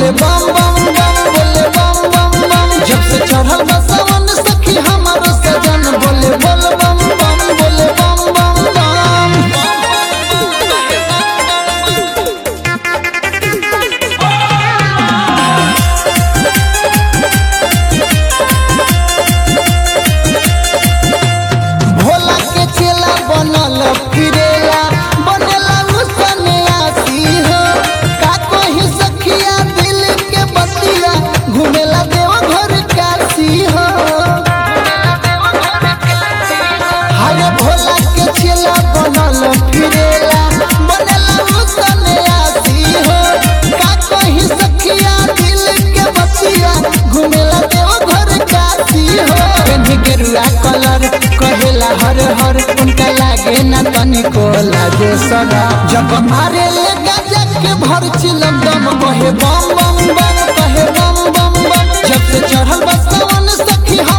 बोले बम बम बम बोले बम बम बम जब से चढ़ल बा सावन सखी हमारो सजन बोले बोल बम बम बोले बम बम बम भोला के चेला बनल फिरेला बनेला उसने आसी हो का कोही सखिया दिल के बतिया घूमेला देव घर काशी हो हरे भोला के चेला बनल फिरेला बनेला उसने आसी हो का कोही सखिया दिल के बतिया घूमेला देव घर काशी हो पेन्ही गेरुआ कलर कहेला हर हर उनका लागे ना तनिको लागे सगा जब मारे ले गजब के भर चिलम दम कहे बम बम बम कहे बम बम बम जब से चढ़ल बसवन सखी